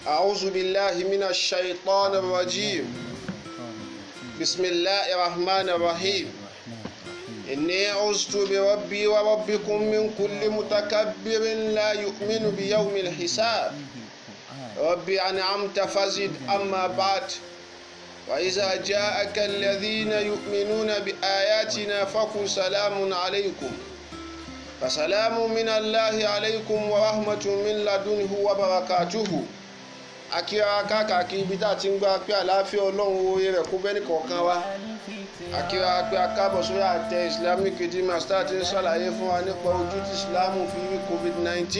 أعوذ بالله من الشيطان الرجيم بسم الله الرحمن الرحيم إني عزت بربي وربكم من كل متكبر لا يؤمن بيوم الحساب ربي أنعمت فزد أما بعد وإذا جاءك الذين يؤمنون بآياتنا فقل سلام عليكم فسلام من الله عليكم ورحمة من لدنه وبركاته akíra káàkiri ibi tá a ti ń gbá pé àlàáfíà ọlọ́run oore rẹ̀ kó bẹ́ẹ̀ kọ̀ọ̀kan wa akíra pé akábọ̀ sórí àtẹ islamic redeemer star ti ń ṣàlàyé fún wa nípa ojú tí islamu fi rí covid-19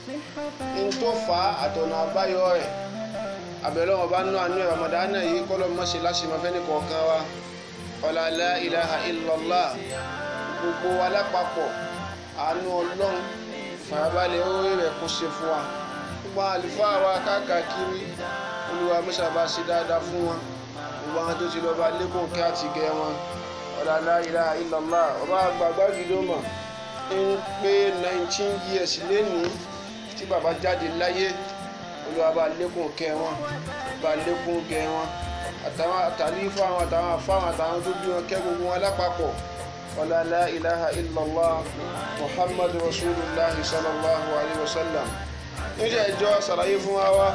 ń tó fà á àtọ̀nà àbáyọ rẹ̀ abẹ́lẹ́ wọn bá nú àánú ẹ̀ ramadana yìí kọ́lọ́ mọ́ṣẹ́ láṣìmọ́ fẹ́ni kọ̀ọ̀kan wa ọ̀là la ilaha illallah gbogbo wa lápapọ̀ àánú ọlọ́run fàyàbalẹ̀ oore rẹ̀ kó ṣe fún wa gbogbo àlùfáà wa káàkiri olúwa mẹ́sàbá ṣe dáadáa fún wọn gbogbo àwọn tó ti lọ bá lẹ́kùn kí á ti gẹ wọn ọ̀là la ilaha illallah ọba àgbàgbà gidoma ń pé nineteen years lénìí tí bàbá jáde láyé olúwa bá lékùn kẹ wọn bá lékùn gẹ wọn àtàwọn àtàlífà wọn àtàwọn afáwọn àtàwọn tó bí wọn kẹ gbogbo wọn lápapọ̀ ọ̀là la ilaha illallah muhammadu rasulillah sallallahu alayhi wa sallam níjẹ́ ìjọ ṣàlàyé fún wa wá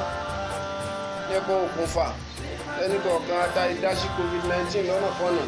nípa òkùnfà tẹ́nìkọ̀ọ̀kan ata ìdásí covid-19 lọ́nà kọ́nà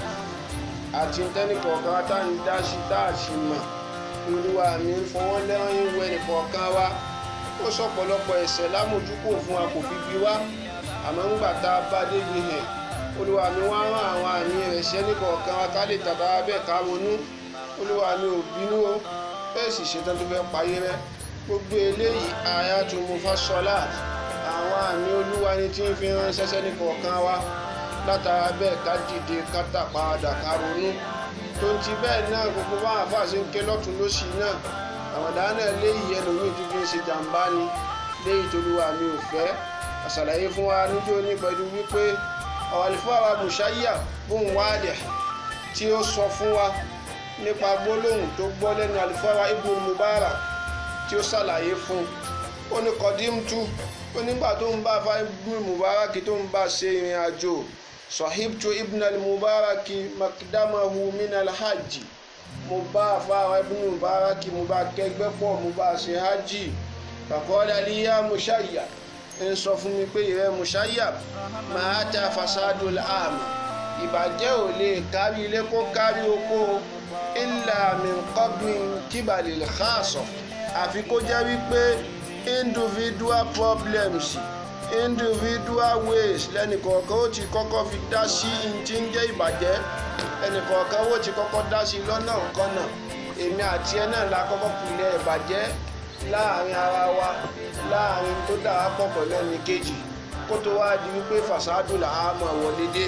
àti tẹ́nìkọ̀ọ̀kan ata ìdásí dáàsì mọ̀ olúwa mi ń fọwọ́ lẹ́rán ìwé nìkọ̀ọ̀kan wa ó sọ̀pọ̀lọpọ̀ ẹ̀ṣẹ̀ lámójúkò fún wa kò fi bí wá àmọ́ ńgbà tá a bá débi hẹ̀ olúwa mi wá rán àwọn àmì ẹ̀ṣẹ̀ nìkọ̀ọ̀kan wa ká lè tàbá bẹ́ẹ̀ ká ronú olúwa mi ò bínú o bẹ́ẹ̀ sì ṣetán tó fẹ́ payé rẹ́ gbogbo eléyìí ayatul mufassalat àwọn àmì olúwa ni tí ń fi ránṣẹ́ sẹ́ni kọ̀ọ̀kan wa látara bẹ́ẹ̀ ká dìde ká tàpadà ká ronú tó ń ti bẹ́ẹ̀ náà gbogbo bá àfáà ṣe ń ké lọ́tún lósì náà àwọ̀dá náà léyìí ẹlòmíì tó fi ń ṣe jàǹbá ni léyìí tó lúwa mi ò fẹ́ àṣàlàyé fún wa níjó ní pẹ̀lú wípé ọ̀wàlífọ́ àwa bùṣáyà bùn wádìí tí ó sọ fún wa nípa gbólóhùn tó gbọ́ lẹ́nu àlùfáà wa ibùn mubarak tí ó ṣàlàyé fún ó ní kọ́dímtú ó nígbà tó ń bá fáibú mubaraki tó ń bá ṣe ìrìn àjò sahibtu ibn al-mubaraki makdamahu min al-hajj mo bá fáwọn ibn mubaraki mo bá kẹgbẹ́ pọ̀ mo bá ṣe hajj faqala li ya mushayya ń sọ fún mi pé ìrẹ́ mushayya máa ta fasadul àmà ìbàjẹ́ ò lè kárí ilé kó kárí oko illa min qabmin kíbalil khassa àfi kó jẹ́ wípé individual problems individual ways lẹ́nìkọ̀ọ̀kan ó ti kọ́kọ́ fi dá sí ti ń jẹ́ ìbàjẹ́ ẹnìkọ̀ọ̀kan ó ti kọ́kọ́ dá sí lọ́nà kọ́nà èmi àti ẹ náà la kọ́kọ́ pilẹ̀ ìbàjẹ́ láàrin ara wa láàrin tó dára pọ̀ pẹ̀lú ẹnì kejì kó tó wá di wípé fasadu là á mọ̀ wọlé dé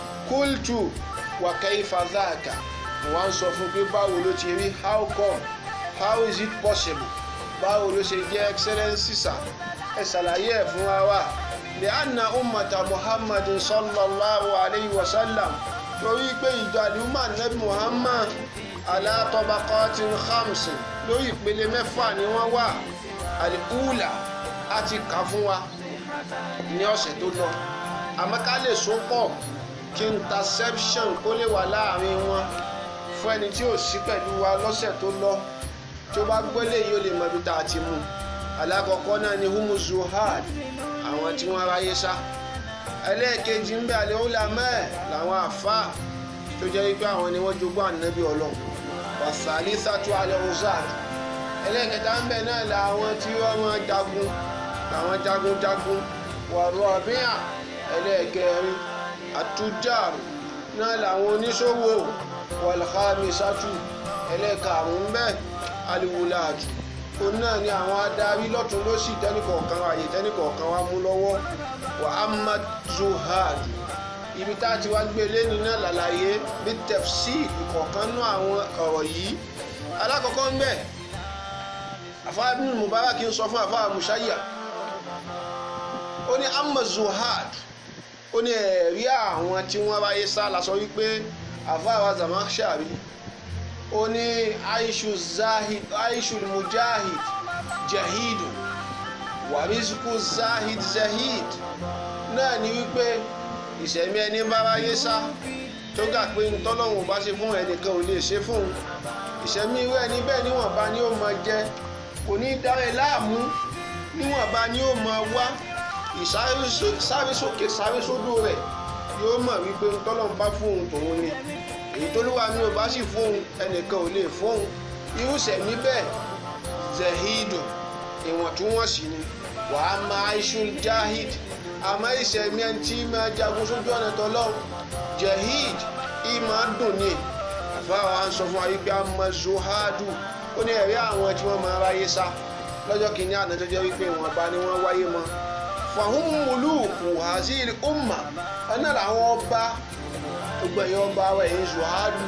kúltù wàkẹ́ ìfàdáàkà wọ́n á sọ fún pé báwo ló ti rí how come how is it possible báwo ló ṣe jẹ́ excellency sà ẹ ṣàlàyé ẹ̀ fún wa wá lè anna ummata muhammadin sallallahu alayhi wa sallam torí pé ìjọ àdúmà nabi muhammad ala tabaqatin khamsin lórí ìpele mẹ́fà ni wọ́n wà àlìkúùlà á ti kà fún wa ní ọ̀sẹ̀ tó lọ àmọ́ ká lè so pọ̀ kí interception kó lè wà láàrin wọn fún ẹni tí ò sí pẹ̀lú wa lọ́sẹ̀ tó lọ tí ó bá gbọ́lé yìí ó lè mọ ibi tá a ti mú alákọ̀ọ́kọ́ náà ni humu zuhad àwọn tí wọ́n ráyé sá ẹlẹ́ẹ̀kejì ń bẹ àlẹ́ ọ̀làmẹ́ làwọn àfa tó jẹ́ wípé àwọn ni wọ́n jogún ànábì ọlọ́run wàsálí sátú alẹ́ ọ̀zad ẹlẹ́ẹ̀kẹta ń bẹ náà làwọn tí wọ́n máa jagun làwọn jagunjagun wọ̀rọ̀ ọ̀bíà ẹlẹ́ẹ̀kẹrin àtújàrù náà làwọn oníṣòwò wọ̀lùkámi sátú ẹlẹ́ẹ̀karùn-ún bẹ́ẹ̀ aliwulaaju òun náà ni àwọn adarí lọ́tún lọ́sì tẹ́nìkọ̀ọ̀kan ààyè tẹ́nìkọ̀ọ̀kan wa mú lọ́wọ́ wa ahmad zuhad ibi tá a ti wá gbé lẹ́ni náà lálàyé bí tẹ̀fsí ìkọ̀ọ̀kan nú àwọn ọ̀rọ̀ yìí alákọ̀ọ́kọ́ ń bẹ̀ àfáà ibn mubarak ń sọ fún àfáà mushayya ó ní ahmad zuhad ó ní ẹ̀rí àwọn tí wọ́n ráyé sá la sọ wípé àfáà wa zamakshari ó ní aishu zahid aishu mujahid jahidu wàrísùkú zahid zahid náà ni wípé ìṣẹ̀mí ẹni bá wáyé sá tó gà pé ntọ́lọ́hún bá ṣe fún ẹnìkan ò lè ṣe fún un ìṣẹ̀mí irú ẹni bẹ́ẹ̀ níwọ̀nba ni ó máa jẹ kò ní dáre láàmú níwọ̀nba ni ó máa wá ìsáré sókè sáré sódò rẹ̀ yóò mọ̀ wípé ntọ́lọ́hún bá fún òun tòun ni èyí tó lúwa mi ò bá sì fún òun ẹnìkan ò lè fún òun irú ìṣẹ̀mí bẹ́ẹ̀ zahidu ìwọ̀ntúnwọ̀nsì ni wàá máa iṣu jahid àmọ́ ìṣẹ̀mí ẹni tí máa jagun sójú ọ̀nà tọ́lọ́hún jahid ìmọ̀ dùn ní àfáà wa ń sọ fún wa wípé àmọ́ zohadu ó ní ẹ̀rí àwọn tí wọ́n máa ráyé sá lọ́jọ́ kìíní àná tó jẹ́ wípé wọn bá ní wọ́n wáyé mọ́ fahum muluku hazil umma ọ̀nà làwọn ọba gbogbo ẹ̀yin ọba wa ẹ̀yin zohadu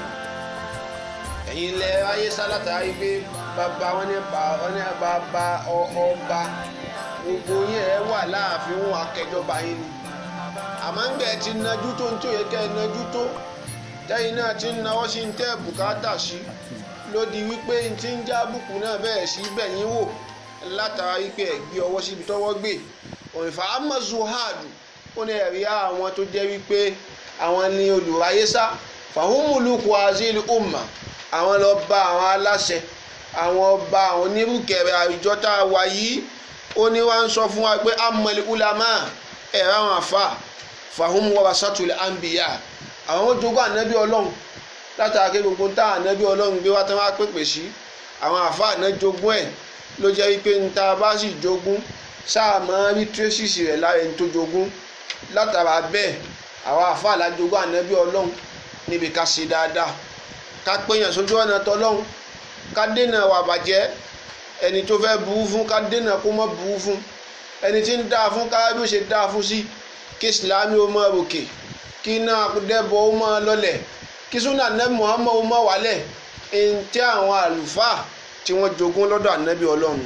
ẹ̀yin lẹ ráyé sá látàrí pé bàbá wọn ní bàbá ọba gbogbo yín ẹ wà láàfin wọn akẹjọba yín ni àmọ́ ń gbẹ̀ ti najú tó ń tó yẹ kẹ́ ẹ najú tó tẹ́yìn náà ti ń nawọ́ sí ń tẹ́ bùkátà sí ló di wípé n ti ń já bùkù náà bẹ́ẹ̀ sí bẹ̀yìn wò látara wípé ẹ̀ gbé ọwọ́ síbi tọ́wọ́ gbé òǹfà amazuhadu ó ní ẹ̀rí àwọn tó jẹ́ wípé àwọn ni olùráyésá fàhùnmùlùkù azil umma àwọn lọ bá àwọn aláṣẹ àwọn ọba àwọn onírúkẹrẹ àwùjọ tá a wà yìí ó ní wá ń sọ fún wa pé amọ̀lẹ̀ ulama ẹ̀rọ àwọn àfa fàhùn wọ́ra sátúlẹ̀ àǹbíyà àwọn ó jogún ànábì ọlọ́run látàrí gbogbo tá ànábì ọlọ́run gbé wá tán wá pèpè sí àwọn àfa àná jogún ẹ̀ ló jẹ́ wípé ń ta bá sì jogún sáà máa rí tírésìsì rẹ̀ lára ẹni tó jogún látara bẹ́ẹ̀ àwọn àfa àlájogún ànábì ọlọ́run níbi ká ṣe dáadáa ká péyàn sójú ọ̀nà tọ́lọ́run ká dènà wà bàjẹ́ ẹni tó fẹ́ buú fún ká dènà kó mọ́ buú fún ẹni tí ń dáa fún ká bí ó ṣe dáa fún sí kí ìsìlámì ó máa ròkè kí iná dẹ́bọ̀ ó máa lọlẹ̀ kí súnà nẹ́bí muhammed ó máa wálẹ̀ ẹni tí àwọn àlùfáà tí wọ́n jogún lọ́dọ̀ ànábì ọlọ́run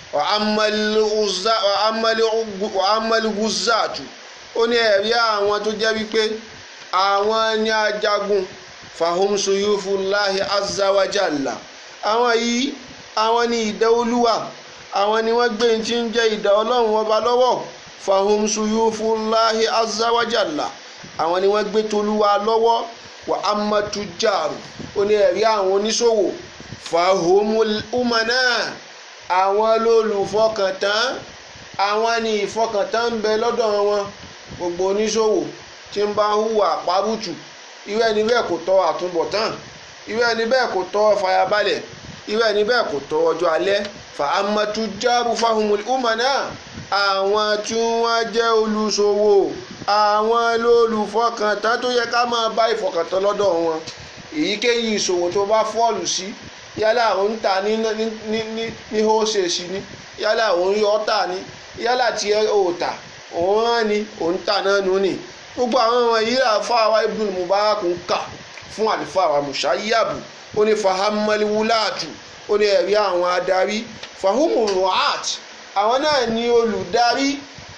amẹ́lẹ́gùzáàtù ó ní ẹ̀rí àwọn tó jẹ́ wípé àwọn ní ajagun fahum suyufullahi azawajalla àwọn yìí àwọn ní ìdá olúwa àwọn ni wọ́n gbé tí ń jẹ́ ìdá ọlọ́run ọba lọ́wọ́ fahum suyufullahi azawajalla àwọn ni wọ́n gbé tolúwa lọ́wọ́ wà amatujaru ó ní ẹ̀rí àwọn oníṣòwò fahum umana àwọn lólùfọkàntán àwọn ni ìfọkàntán ń bẹ lọ́dọ̀ wọn gbogbo oníṣòwò tí ń bá hùwà pàbùtù irú ẹni bẹ́ẹ̀ kò tọ́ àtúbọ̀tán irú ẹni bẹ́ẹ̀ kò tọ́ fàyàbalẹ̀ irú ẹni bẹ́ẹ̀ kò tọ́ ọjọ́ alẹ́ fa amatu járu fahumul umana àwọn tí wọ́n jẹ́ olùṣòwò àwọn lólùfọkàntán tó yẹ ká máa bá ìfọkàntán lọ́dọ̀ wọn èyíkéyìí ìṣòwò tó bá fọ́ọ̀lù sí yálà òun ta ní ní ní ní ní hóṣèṣì ni yálà òun yọ ọ́ tà ní yálà tí ẹ ò tà òun rán ni òun tà náà nù ní gbogbo àwọn ọmọ yìí àfáà wa ibùdó mubarak ń kà fún àlùfáà wa mushayabu ó ní fahamali wulatu ó ní ẹ̀rí àwọn adarí fahumu ruat àwọn náà ní olùdarí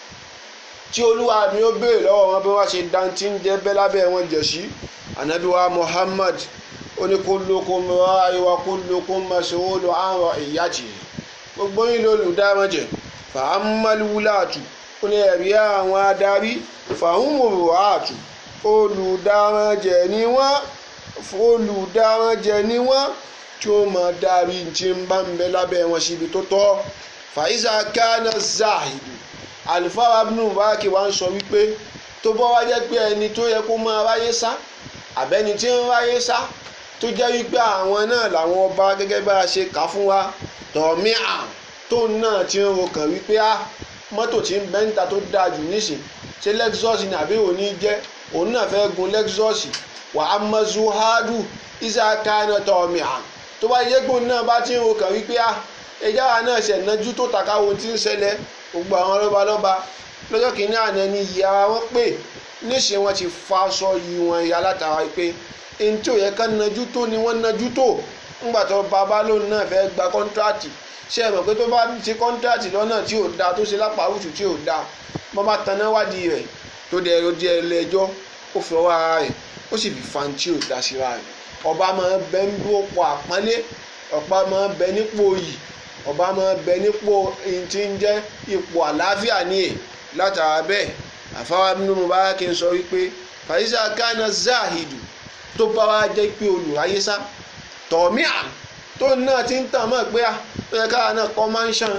tí olúwa mi ó béèrè lọ́wọ́ wọn bí wọ́n ṣe dantí ń jẹ́ bẹ́ lábẹ́ wọn jẹ̀ sí anabiwa muhammad ó ní kullukum ra'i wa kullukum mas'ulun 'an ra'iyatihi gbogbo yín lolùdámọ̀ jẹ̀ fahamali wulatu ó ní ẹ̀rí àwọn adarí fahumu ruat olùdáranjẹ ni wọ́n olùdáranjẹ ni wọ́n tí ó máa darí tí ń bá ń bẹ lábẹ́ wọn síbi tó tọ́ fàyíṣà kánà zahidu àlùfáà abdul mubarak wa ń sọ wípé tó bọ́ wá jẹ́ pé ẹni tó yẹ kó máa ráyé sá àbẹ́ni tí ń ráyé sá tó jẹ́ wípé àwọn náà làwọn ọba gẹ́gẹ́ bá a ṣe kà fún wa tọ̀mí à tó náà ti ń rokàn wípé á mọ́tò tí ń bẹ́ńtà tó dáa jù nísìn ṣé lexus ni àbí òní jẹ́ òun náà fẹ́ gun lexus wà á mọ zuhadu isaka náà tọ̀mí à tó bá yẹ gbóhùn náà bá ti ń rokàn wípé á ẹja wa náà ṣẹ̀ nájú tó tàka ohun tí ń ṣẹlẹ̀ gbogbo àwọn lọ́balọ́ba lọ́jọ́ kìíní àná ni ìyá wọn pè níṣẹ́ wọn ti fa aṣọ yìí wọn ya látara pé ẹni tí ò yẹ ká nájú tó ni wọ́n nájú tó ńgbà tó bàbá lóun náà fẹ́ gba kọ́ńtíráàtì ṣe é mọ̀ pé tó bá ṣe kọ́ńtíráàtì lọ́nà tí ò da tó ṣe lápárùtù tí ò da wọ́n bá taná wádìí rẹ̀ tó dẹ̀ ẹ̀rọ di ẹlẹ́jọ́ ó fi ọwọ́ ara rẹ̀ ó sì fi fan tí ò da síra rẹ̀ ọba máa bẹ ń dúró pọ̀ àpọ́nlé ọ̀pá máa bẹ nípò yìí ọba máa bẹ nípò tí ń jẹ́ ipò àlàáfíà ní è látara bẹ́ẹ̀ àfáwá nínú Mubarak ń sọ wípé fàyíṣà kánà záàhìdù tó bá wá jẹ́ pé olùráyé sá tọ̀míà tó náà ti ń tàn mọ́ pé à ẹ̀ka náà kọ́ máa ń ṣàn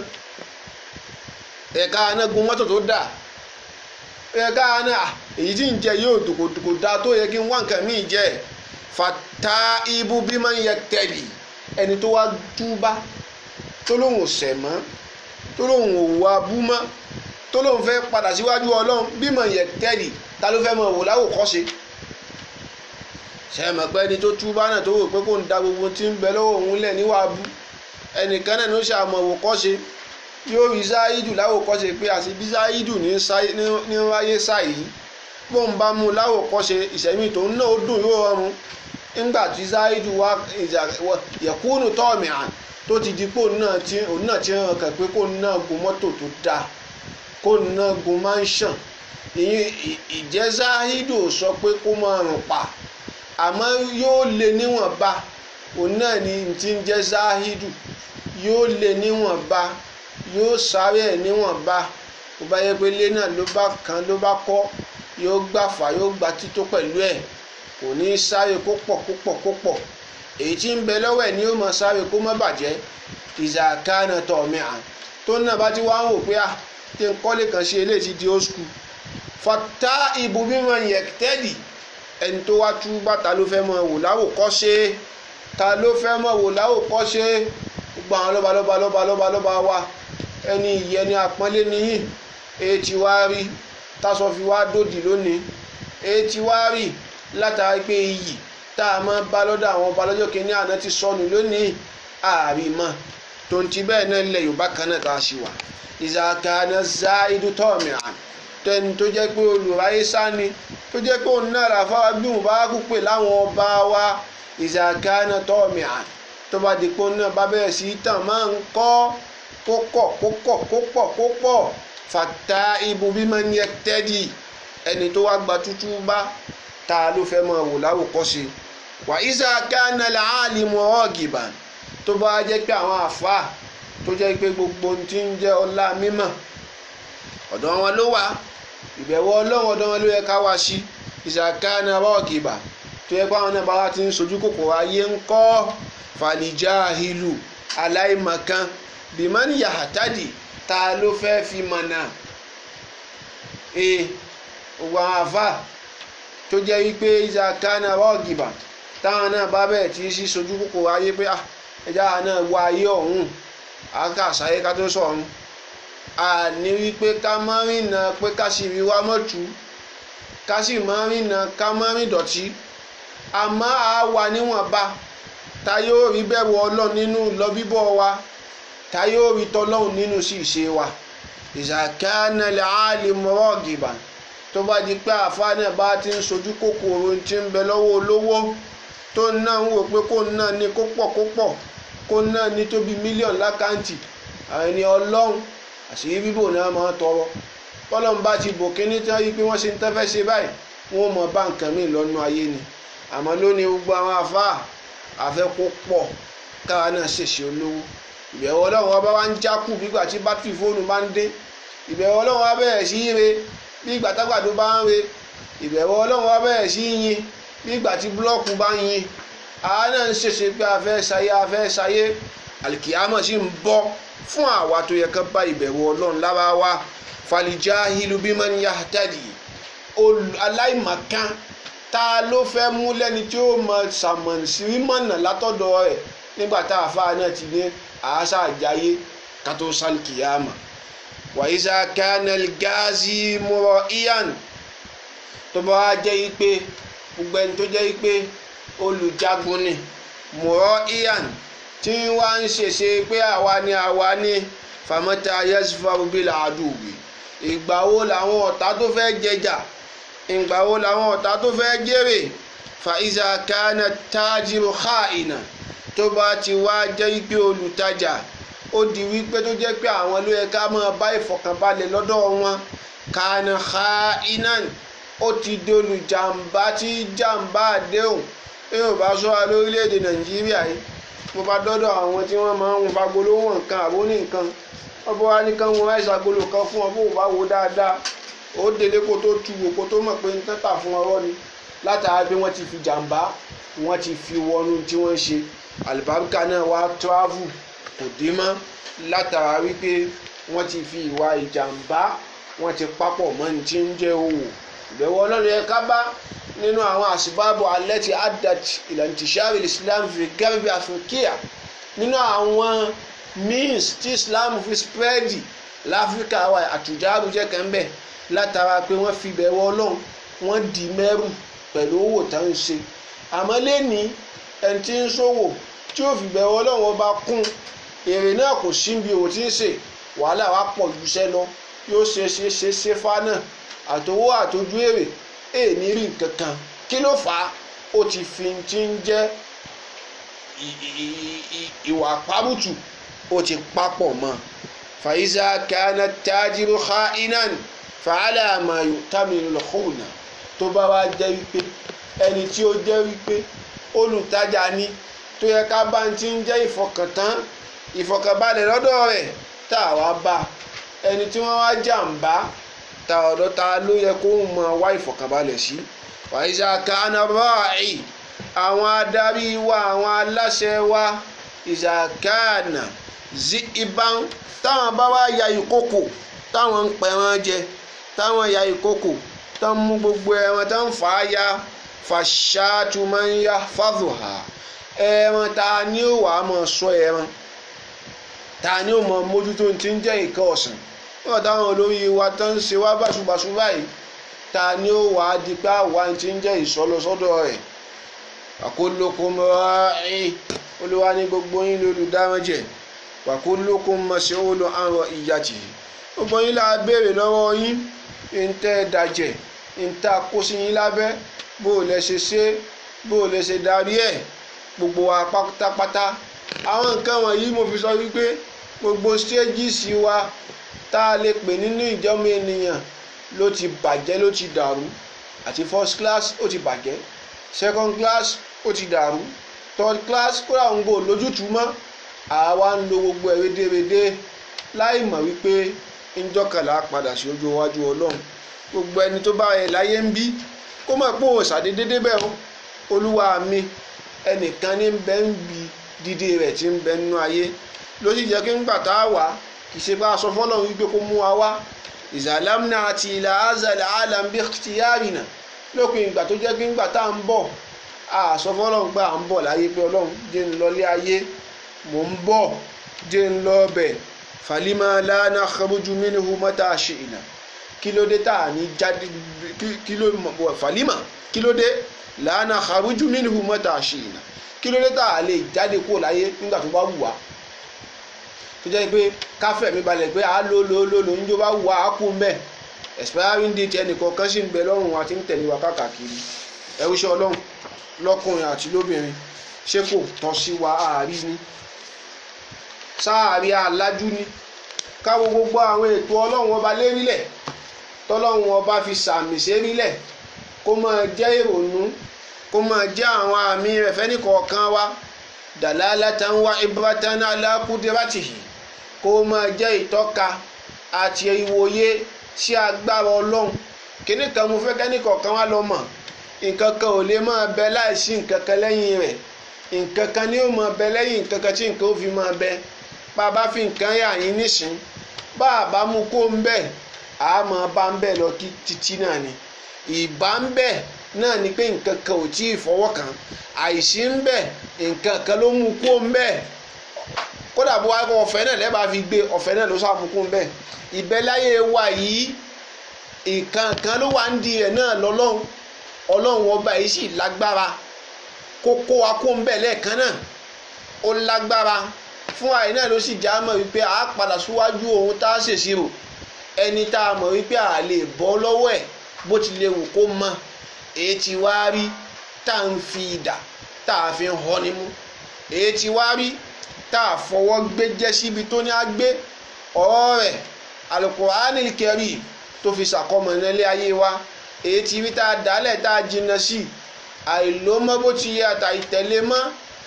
ẹ̀ka náà gun mọ́tò tó dà ẹ̀ka náà èyí tí ń jẹ yóò dòkòdòkò da tó yẹ kí n wá nǹkan míì jẹ fata ibu bí máa ń yẹ tẹ̀lé ẹni tó wá túbá tó lóun ò ṣẹ̀ mọ́ tó lóun ò wá bú mọ́ tó lóun fẹ́ padà síwájú ọlọ́run bí máa yẹ tẹ̀lé ta ló fẹ́ mọ̀ wò láwòkọ́ṣe ṣe mọ̀ pé ẹni tó túbá náà tó wò pé kò ń da gbogbo tí ń bẹ lọ́wọ́ òun lẹ̀ níwàá bú ẹnìkan náà ló ṣàmọ̀ wò kọ́ṣe yóò rí záídù láwòkọ́ṣe pé àti bí záídù ní wáyé sáyìí bó ń bá mú láwòkọ́ṣe ìṣẹ̀mí tó ń náà ó dùn yóò rọrùn nígbà tí záídù wá yẹ̀kúnù tọ́ọ̀mì àn tó ti di pé òun náà ti hàn kàn pé kó náà gun mọ́tò tó dáa kó náà gun mansion ìjẹ́ záídù sọ pé kó máa rùn pa àmọ́ yóò lè níwọ̀nba òun náà ni ti ń jẹ́ záídù yóò lè níwọ̀nba yóò sáré ẹ̀ níwọ̀nba bó bá yẹ pé ilé náà ló bá kan ló bá kọ́ yóò gbàfà yóò gba tító pẹ̀lú ẹ̀ kò ní sáré kó pọ̀ kó pọ̀ kó pọ̀ èyí tí ń bẹ lọ́wọ́ ẹ̀ ni yóò máa sáré kó má bàjẹ́ ìzàkánà tọ̀mí à tó náà bá ti wá ń wò pé à tí ń kọ́lé kan ṣe eléyìí ti di old school fata ìbò mímọ yẹn tẹ́lì ẹni tó wá tú bàtà ló fẹ́ mọ wò láwòkọ́ṣe ta ló fẹ́ mọ wò láwòkọ́ṣe gbogbo àwọn lọ́ba lọ́ba lọ́ba lọ́ba lọ́ba wa ẹni ìyẹn ni àpọ́nlé nìyí èyí tí wá rí tásọ fi wá dòdì lónìí èyí tí wá rí látara pé iyì tá a máa bá lọ́dọ̀ àwọn ọba lọ́jọ́ kìíní àná ti sọnù lónìí ààrí mọ́ tó ń ti bẹ́ẹ̀ náà ilẹ̀ yorùbá kan náà tá a ṣì wà ìzàkànnà záìdù tọ́ọ̀mìíràn tẹni tó jẹ́ pé olùráyé sáni tó jẹ́ pé òun náà ràfáwá bí òun bá kú pè láwọn ọba wa ìzàkànnà tọ́ọ̀mìíràn tó bá di pé òun náà bá bẹ̀rẹ̀ sí í tàn máa ń kọ́ kó kọ̀ kó kọ̀ kó pọ̀ kó pọ̀ fàtà ibu bí máa ń yẹ tẹ́dì ẹni tó wá gba tútú bá ta ló fẹ́ máa wò láwòkọ́ṣe wà ísà kánà làálì mọ́ ọ̀gìbà tó bá jẹ́ pé àwọn àfa tó jẹ́ pé gbogbo ohun tí ń jẹ́ ọlá mímọ̀ ọ̀dọ̀ wọn ló wà ìbẹ̀wò ọlọ́run ọ̀dọ̀ wọn ló yẹ ká wá sí ísà kánà ọ̀gìbà tó yẹ pé àwọn náà bá wá ti ń sojú kòkòrò ayé ń kọ́ fàlìjà ìlú aláìmọ̀kan bìmọ́ni yàtàdì ta ló fẹ́ fi mọ̀nà ee gbogbo àwọn àfa tó jẹ́ wípé ìjà kánà ọ̀gìbà táwọn náà bá bẹ̀rẹ̀ tí sí sojú kòkòrò ayé pé ẹja náà wọ ayé ọ̀hún àká àṣàyé ká tó sọ̀run àní wípé ká má rìnà pé ká sì rí wá mọ́tú ká sì má rìnà ká má rìn dọ̀tí àmọ́ a wà níwọ̀nba ta yóò rí bẹ̀rù ọlọ́run nínú lọ bíbọ̀ wa ta yóò rí tọ́lọ́run nínú sí ìṣe wa ìṣàkánná lè áàlì mọ́rọ́ gìbà tó bá di pé àfa náà bá ti ń sojú kòkòrò tí ń bẹ lọ́wọ́ olówó tó náà ń wò pé kó náà ní kó pọ̀ kó pọ̀ kó náà ní tó bí mílíọ̀nù lákàntì àwọn ẹni ọlọ́run àṣírí bíbò náà máa tọrọ bọ́lọ́run bá ti bò kíní tí wọ́n yí pé wọ́n ṣe ń tẹ́fẹ́ ṣe báyìí wọ́n mọ bá nǹkan míì lọ́nu ayé ni àmọ́ lónìí gbogbo àwọn àfa àfẹ́ kó pọ̀ káwa náà ṣèṣe olówó ìbẹ̀wò ọlọ́run wa bá wá ń jákù bígbà tí bátìrì fóònù bá ń dé ìbẹ̀wò ọlọ́run wa bẹ̀rẹ̀ sí í re bí ìgbà tágbàdo bá ń re ìbẹ̀wò ọlọ́run wa bẹ̀rẹ̀ sí í yin bí ìgbà tí búlọ́ọ̀kù bá ń yin àwa náà ń ṣèṣe pé a fẹ́ ṣayé a fẹ́ ṣayé àlìkìyámọ̀ sì ń bọ́ fún àwa tó yẹ kán bá ìbẹ̀wò ọlọ́run lára wa falija hilu biman yahtadi aláìmọ̀kan ta ló fẹ́ mú lẹ́ni tí ó mọ sàmọ̀sí mọ̀nà látọ̀dọ̀ rẹ̀ nígbà tá a fa náà ti ní àásà àjáyé ká tó sálìkìyámọ̀ wàyíṣà kanel gazi mọ̀rọ̀ iyan tó bá wá jẹ́ pé gbogbo ẹni tó jẹ́ pé olùjagun ni mọ̀rọ̀ iyan tí wá ń ṣèṣe pé àwa ni àwa ni famata yasfa bílà àdùgbì ìgbà wo làwọn ọ̀tá tó fẹ́ jẹjà ìgbà wo làwọn ọ̀tá tó fẹ́ jèrè fàìzà kánà tájìrò káàìnà tó bá ti wá jẹ́ pé olùtajà ó di wípé tó jẹ́ pé àwọn ló yẹ ká máa bá ìfọ̀kànbalẹ̀ lọ́dọ̀ wọn kánà káàìnà ó ti di olùjàmbá tí jàmbá àdéhùn yóò bá sọ wa lórílẹ̀‐èdè nàìjíríà yìí mo bá dọ́dọ̀ àwọn tí wọ́n máa ń wọn fagolo wọn nǹkan àbó ní nǹkan wọ́n bọ́ wá ní kán wọn ráìsì agolo kan fún ọ bó o bá wo dáadáa ó délé kó tó tu wò kó tó mọ̀ pé nǹkan tà fún ọrọ́ ni látara pé wọ́n ti fi jàǹbá wọ́n ti fi wọnú tí wọ́n ń ṣe àlùbáríkà náà wá travel kò dé mọ́ látara wípé wọ́n ti fi ìwà ìjàǹbá wọ́n ti papọ̀ mọ́ ní tí ń jẹ́ òwò ìbẹ̀wò ọlọ́run yẹ ká bá nínú àwọn àsìbáàbò alẹ́ ti adat ìlànà tìṣàrí islam fi gẹ́gẹ́ bí afrikia nínú àwọn means tí islam fi spread láfíríkà wa àtújáàrú jẹ́ kẹ́ńbẹ̀ látara pé wọ́n fi bẹ̀wò ọlọ́run wọ́n di mẹ́rù pẹ̀lú owó tá ń ṣe àmọ́ lẹ́ni ẹni tí ń ṣòwò tí ó fi bẹ̀wò ọlọ́run ọba kún èrè náà kò sí bí òun ti ń ṣe wàhálà wa pọ̀ ju iṣẹ́ lọ yóò ṣe ṣe ṣe ṣe fa náà àtòwò àtòjú èrè èèní rí nǹkan kan kí ló fà á ó ti fi ti ń jẹ́ ìwà párùtù ó ti papọ̀ mọ́ fàyíṣà kánà tájírù ha inan fàálà àmàyò tàmílù lọ́kùnà tó bá wá jẹ́ wípé ẹni tí ó jẹ́ wípé olùtajà ni tó yẹ ká bá ti ń jẹ́ ìfọkàntán ìfọkànbalẹ̀ lọ́dọ̀ rẹ̀ tá a wá bá ẹni tí wọ́n wá jàǹbá ta ọ̀dọ̀ ta ló yẹ kó mọ wá ìfọkànbalẹ̀ sí wàyíṣà kánà rọ́ọ̀ì àwọn adarí wa àwọn aláṣẹ wa ìṣàkánà zi ìbọn táwọn bá wá ya ìkókò táwọn ń pẹran jẹ táwọn ya ìkókò tó ń mú gbogbo ẹran tó ń fà á ya fàṣàtú máa ń ya fàdùhà ẹran ta ni ó wàá mọ sọ ẹran ta ni ó mọ mójútó ti ń jẹ́ nǹkan ọ̀sìn wọ́n táwọn olórí wa tó ń ṣe wá báṣubàṣu báyìí ta ni ó wàá di pé àwa ti ń jẹ́ ìsọlọsọ́dọ̀ rẹ̀ àkólókun rọ́ọ̀ẹ́ olúwa ní gbogbo yín lólùdámẹ́jẹ̀ wàkólókun mọ̀ṣẹ́ olú àrùn ìyàtì gbogbo yín là á béèrè lọ́wọ́ yín ń tẹ́ ẹ dàjẹ́ ń tà kó sí yín lábẹ́ bó o lẹ ṣe ṣe bó o lẹ ṣe darí ẹ̀ gbogbo wa pátápátá àwọn nǹkan wọ̀nyí mo fi sọ wípé gbogbo stages wa tá a lè pè nínú ìjọmọ ènìyàn ló ti bàjẹ́ ló ti dàrú àti first class ó ti bàjẹ́ second class ó ti dàrú third class kódà ń gbò lójútùú mọ́ àwa ń lo gbogbo ẹ̀ rédèrèdè láì mọ̀ wípé ńjọ́kànlá padà sí ojú iwájú ọlọ́run gbogbo ẹni tó bá ẹ láyé ń bí kó mọ̀ pé òun ṣàdédé débẹ̀ o olúwa mi ẹnìkan ní bẹ́ ń bi dídé rẹ̀ tí ń bẹ nínú ayé ló sì jẹ́ kí ńgbà tá a wà kì í ṣe bá a sọ fọ́lọ́run wípé kó mú wa wá ìzàlámùnà àti ìlà azàlẹ̀ àlàmbí tìyárìnà lópin ìgbà tó jẹ́ pé ńgbà tá à ń bọ̀ a sọ fọ́lọ́run gbà à ń bọ̀ láyé pé ọlọ́run jẹ́ ń lọlé ayé mò ń bọ̀ jẹ́ ń lọ bẹ̀ falima lana kharuju minhu mata shi'na kí ló dé tá à ní jáde kí ló falima kí ló dé lana kharuju minhu mata shi'na kí ló dé tá à lè jáde kúrò láyé nígbà tó bá wù wá tó jẹ́ pé káfẹ́ mi balẹ̀ pé a lò lò lò lò níjó bá wù wá á kú mbẹ́ expiring date ẹnìkan kan sì ń bẹ lọ́rùn àti ń tẹ̀lé wa káàkiri ẹrú iṣẹ́ ọlọ́run lọ́kùnrin àti lóbìnrin ṣé kò tọ́ sí wa àárí ni sáàrí alájú ni káwo gbogbo àwọn ètò ọlọ́run ọba lérílẹ̀ tọ́lọ́run ọba fi sàmì sérílẹ̀ kó máa jẹ́ ìrònú kó máa jẹ́ àwọn àmì rẹ̀ fẹ́nìkọ̀ọ̀kan wa dalalatan wa ibratan ala qudratihi kó máa jẹ́ ìtọ́ka àti ìwòye sí agbára ọlọ́run kíní kan mo fẹ́ kẹ́nìkọ̀ọ̀kan wa lọ mọ̀ nǹkan kan ò lè máa bẹ láìsí nǹkan kan lẹ́yìn rẹ̀ nǹkan kan ni ó máa bẹ lẹ́yìn nǹkan kan tí nǹkan ó fi máa bẹ bá a bá fi nǹkan yà yín nísìn bá a bá mú kó ń bẹ̀ a máa bá ń bẹ̀ lọ títí náà ni ìbá ń bẹ̀ náà ni pé nǹkan kan ò tí ì fọwọ́ kàn àìsí ń bẹ̀ nǹkan kan ló mú kó ń bẹ̀ kódà bó wá kó ọ̀fẹ́ náà lẹ́bàá fi gbé ọ̀fẹ́ náà ló sá mú kó ń bẹ̀ ìbẹ́láyé wa yìí nǹkan kan ló wà ń di rẹ̀ náà lọ́lọ́run ọlọ́run ọba yìí sì lágbára kó kó wa kó ń bẹ̀ lẹ́ẹ̀kan náà ó lágbára fún àyè náà ló sì já mọ̀ wípé a padà síwájú ohun tá a ṣèṣirò ẹni tá a mọ̀ wípé a lè bọ́ lọ́wọ́ ẹ̀ bó ti lè wù kó mọ èyí tí wá rí tá a ń fi ìdà tá a fi ń họ nímú èyí tí wá rí tá a fọwọ́ gbé jẹ́ síbi tó ní á gbé ọ̀rọ̀ rẹ̀ Al-Qur'anil Karim tó fi ṣàkọmọ̀ nílé ayé wa èyí tí rí tá a dálẹ̀ tá a jìnnà sí àìlómọ́ bó ti yẹ àtàìtẹ̀lé mọ́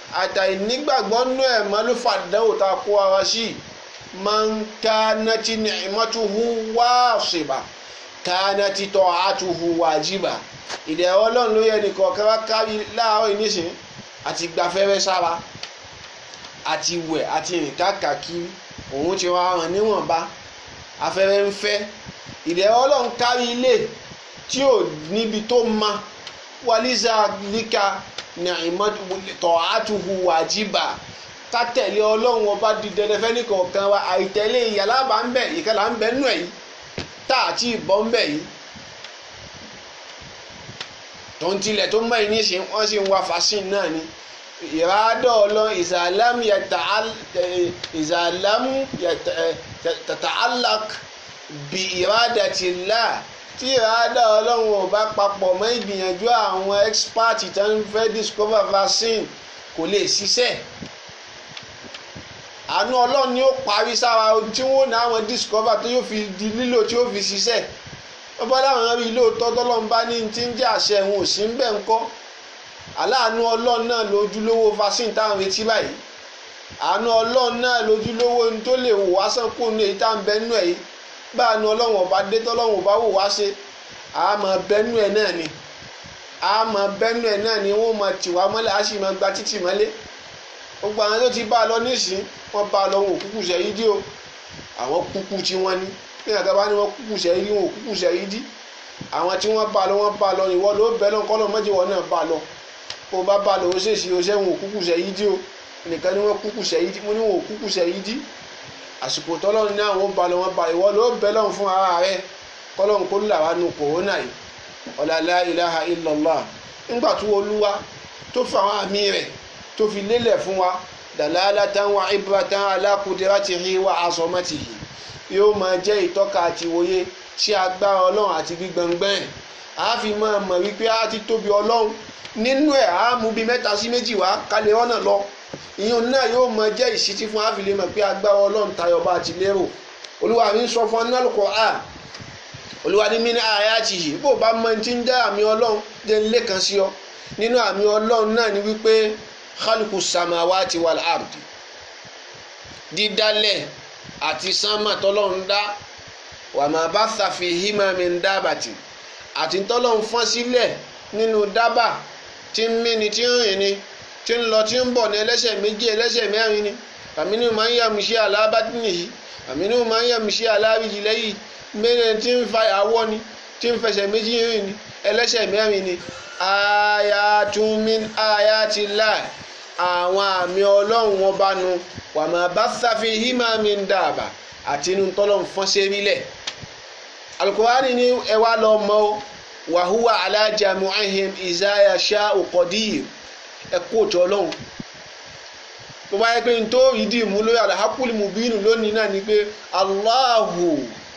àtàì nígbàgbọ́ nú ẹ̀ mọ́ ló fàdánwò tá a kó ara sí man kanati ni'matuhu wasiba kanati ta'atuhu wajiba ìdẹ̀rọ ọlọ́run ló yẹ nìkan kan wá kárí láàárọ̀ ìnísìn àti gbafẹ́rẹ́ sára àti wẹ̀ àti rìn káàkiri òun ti wá hàn níwọ̀nba afẹ́rẹ́ ń fẹ́ ìdẹ̀rọ ọlọ́run kárí ilé tí ò níbi tó ma waliza lika ta'atuhu wajiba ká tẹ̀lé ọlọ́run ọba di dandan fẹ́ nìkọ̀ọ̀kan wa àìtẹ̀lé ìyàlá bá ń bẹ̀ ìkẹlà ń bẹ̀ nù ẹ̀ yìí tá àti ìbọn ń bẹ̀ yìí tó ń tilẹ̀ tó mọ̀ ní ṣe wọ́n sì ń wa fasin náà ni ìrádọ́ ọlọ́run ìsàlámù ìsàlámù tàtàlák bí ìrádàtìlá tí ìrádọ́ ọlọ́run ò bá papọ̀ mọ́ ìgbìyànjú àwọn expert tó ń fẹ́ discover vaccine kò lè ṣiṣẹ́ àánú ọlọ́run ni ó parí sára tí wọ́n ní àwọn discover tó yóò fi di lílò tí ó fi ṣiṣẹ́ wọ́n bá láwọn rí lóòótọ́ tọ́lọ́run bá ní ti ń jẹ́ àṣẹ wọn ò sí ń bẹ̀ ń kọ́ aláàánú ọlọ́run náà lójúlówó vaccine táwọn retí báyìí àánú ọlọ́run náà lójúlówó ní tó lè wò wá sàn kó ní èyí tá à ń bẹ́nu ẹ̀ yìí bá àánú ọlọ́run ọba dé tọ́lọ́run ọba wò wá ṣe àmọ́ bẹ́nu ẹ̀ náà ni àmọ́ bẹ́nu ẹ̀ náà ni wọ́n máa tì wá mọ́lẹ̀ á sì máa gba títì mọ́lẹ̀ gbogbo àwọn tó ti bá a lọ nísìn wọ́n bá a lọ wọn ò kúkú ṣe yí dí o àwọn kúkú tí wọ́n ní ní àgbà ní wọ́n kúkú ṣe yí wọn ò kúkú ṣe yí dí àwọn tí wọ́n bá a lọ wọ́n bá a lọ ìwọ ló bẹ́ẹ̀ lọ kọ́ lọ mọ́jì wọn náà bá a lọ kó o bá bá a lọ o ṣèṣì o ṣe wọn ò kúkú ṣe yí dí o nìkan ni wọ́n kúkú ṣe yí dí mo ní wọn ò kúkú ṣe yí dí àsìkò tọ́lọ́run ní àwọn bá a lọ wọ́n bá ìwọ ló bẹ́ẹ̀ lọ fún ara rẹ kọ́lọ́run kó là wá nu kòrónà yìí ọ̀làlá ilaha illallah nígbà tó olúwa tó fa àwọn àmì rẹ̀ tó fi lélẹ̀ fún wa dalalatan wa ibratan ala kudiratihi wa azamatihi yóò máa jẹ́ ìtọ́ka àti ìwòye sí agbára ọlọ́run àti gbígbọ̀ngbọ̀n ẹ̀ a fi máa mọ̀ wípé a ti tóbi ọlọ́run nínú ẹ̀ a mú bíi mẹ́ta sí méjì wá kálẹ̀ ọ̀nà lọ ìyẹn náà yóò máa jẹ́ ìṣítí fún àfi lè mọ̀ pé agbára ọlọ́run tayọ bá ti lérò olúwa mi ń sọ fún ọ́nà lùkọ́ a olúwa ní mini ayatihi bó bá mọ ti ń dá àmì ọlọ́run jẹ́ ń lé kan sí ọ nínú àmì ọlọ́run náà ni wípé khalku samawati wal ardi dídálẹ̀ àti sánmà tọ́lọ́run dá wà má batha fihima min dábàtì àti tọ́lọ́run fọ́n sílẹ̀ nínú dábà tí ń mí ni tí ń rìn ni tí ń lọ tí ń bọ̀ ní ẹlẹ́sẹ̀ méjì ẹlẹ́sẹ̀ mẹ́rin ni àmínú máa ń yà mí sí alábàtì nìyí àmínú máa ń yà mí sí alábìjì lẹ́yìn mẹ́rin tí ń fa àwọ̀ ni tí ń fẹsẹ̀ méjì rìn ni ẹlẹ́sẹ̀ mẹ́rin ni ayatun min ayatillah àwọn àmì ọlọ́run wọn bá nu wàmà bá sáfi hímà mi ń dàbà àti inú tọ́lọ́ fọ́n ṣe rí lẹ̀ alukurani ni ẹ wá lọ mọ o wàhúwà alájàmù ahim ìzáyà ṣá òkọdíyì ẹ kó òtún ọlọ́run tó bá yẹ pé n tó ìdí ìmú lórí alahakuli mubinu lónìí náà ni pé aláhù